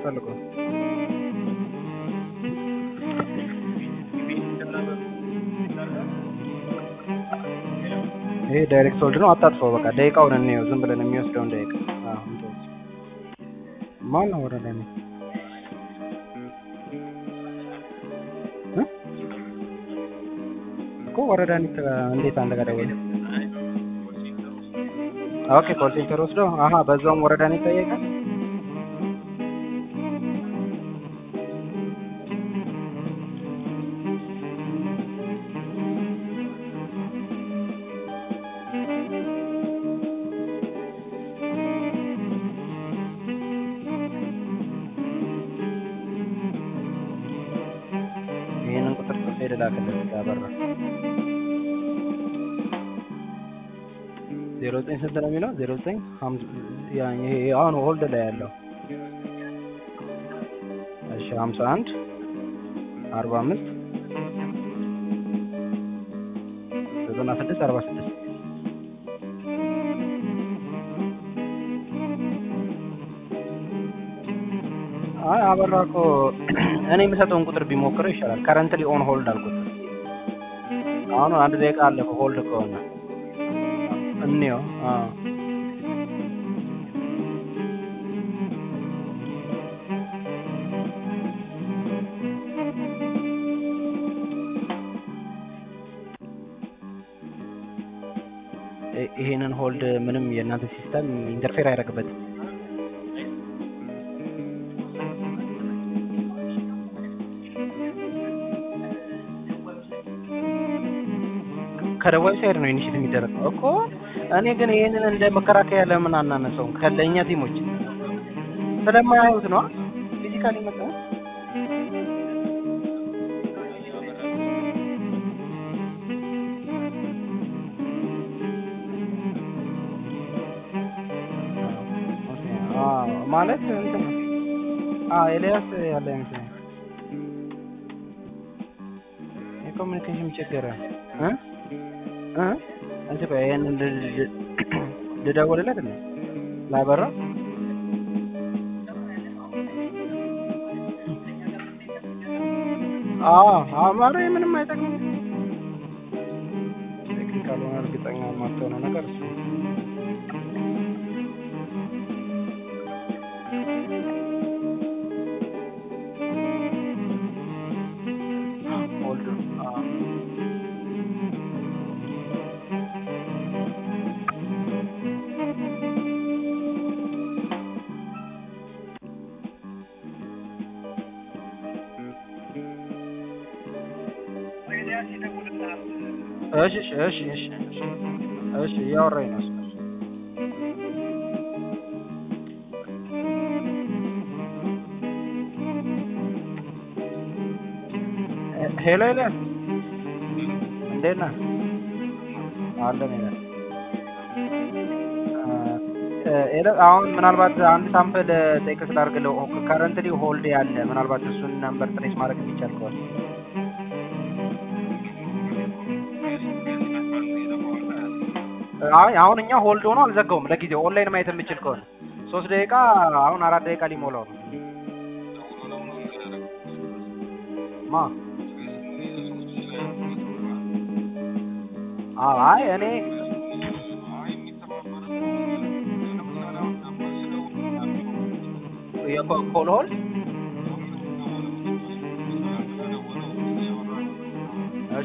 የምትፈልገው? ይሄ ዳይሬክት ሆልድ ነው። አታጥፈው። በቃ ደቂቃውን እንየው። ዝም ብለን የሚወስደውን ደቂቃ አዎ፣ እንተወው። ማን ነው ወረዳ ነው እ? እኮ ወረዳ ነው እንዴት አንተ ጋር ደወለ? ኦኬ ኮል ሴንተር ወስዶ አሀ፣ በዛውም ወረዳ ነው ይጠየቃል። ይሄንን ቁጥር ጽፌ ልላክልህ ያበራ ዜሮ ዘጠኝ ስንት ነው የሚለው? ዜሮ ዘጠኝ ይሄ አሁን ሆልድ ላይ ያለው እሺ፣ ሀምሳ አንድ አርባ አምስት ዘጠና ስድስት አርባ ስድስት አይ አበራ እኮ እኔ የምሰጠውን ቁጥር ቢሞክረው ይሻላል። ከረንትሊ ኦን ሆልድ አልኩት። አሁን አንድ ደቂቃ አለፈ ሆልድ ከሆነ እንየው። አዎ ይ- ይሄንን ሆልድ ምንም የእናንተ ሲስተም ኢንተርፌር አያደርግበትም። ከደቡብ ሳይድ ነው ኢኒሼት የሚደረገው እኮ። እኔ ግን ይሄንን እንደ መከራከያ ለምን አናነሳውም? ከለኛ ቲሞች ስለማያዩት ነው ፊዚካሊ መጣ ማለት እንትን ነው። አዎ ኤልያስ ያለ ይመስለኛል። የኮሚኒኬሽን ችግር እ እ እንትን ቆይ ይሄንን ል- ል- ልደውልለት ነው ላበራ አዎ አማረ ምንም አይጠቅምም። ቴክኒካል ሆነ እርግጠኛ የማትሆነው ነገር እሱ ነው። ሆልድ አዎ እሺ እሺ እሺ እሺ እሺ እሺ እያወራኝ ነው እሱ። ሄ- ሄሎ ኤልያስ እንዴት ነህ? አለን ኤልያስ። እ፣ ኤልያስ አሁን ምናልባት አንድ ሳምፕል ቴክስ ላድርግልህ። ከረንትሊ ሆልድ ያለ ምናልባት እሱን ነምበር ትሬስ ማድረግ የሚቻል ከሆነ አይ አሁን እኛ ሆልድ ሆኖ አልዘጋውም። ለጊዜው ኦንላይን ማየት የምችል ከሆነ ሶስት ደቂቃ አሁን አራት ደቂቃ ሊሞላው ነው። ማ አዎ፣ አይ እኔ የኮል ሆልድ እሺ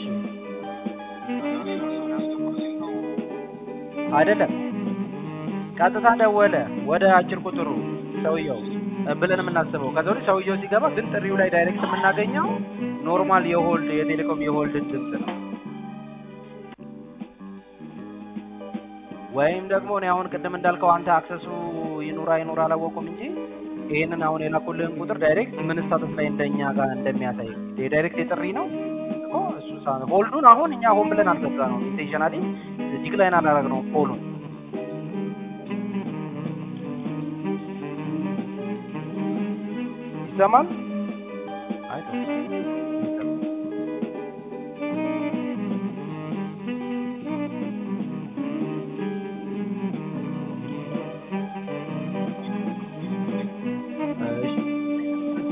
አይደለም ቀጥታ ደወለ ወደ አጭር ቁጥሩ ሰውየው እ ብለን የምናስበው ከዛ ወዲህ ሰውየው ሲገባ ግን ጥሪው ላይ ዳይሬክት የምናገኘው ኖርማል የሆልድ የቴሌኮም የሆልድ ድምፅ ነው። ወይም ደግሞ እኔ አሁን ቅድም እንዳልከው አንተ አክሰሱ ይኑራ ይኑራ አላወቁም እንጂ ይሄንን አሁን የላኩልህን ቁጥር ዳይሬክት ምን ስታተስ ላይ እንደኛ ጋር እንደሚያሳይ የዳይሬክት የጥሪ ነው እኮ እሱ ሳ- ሆልዱን አሁን እኛ ሆን ብለን አልዘጋ ነው ኢንቴንሽናሊ ዲክላይን አላረግ ነው ፖሉን ይሰማል አይ ተው። እሺ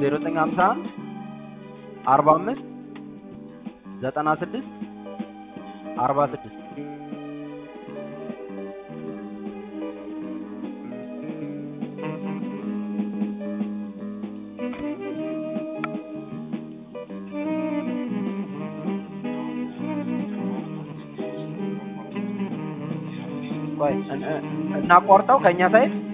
ዜሮ ዘጠኝ ሀምሳ አንድ አርባ አምስት ዘጠና ስድስት አርባ ስድስት ቆይ እን- እን- እናቋርጠው ከእኛ ሳይድ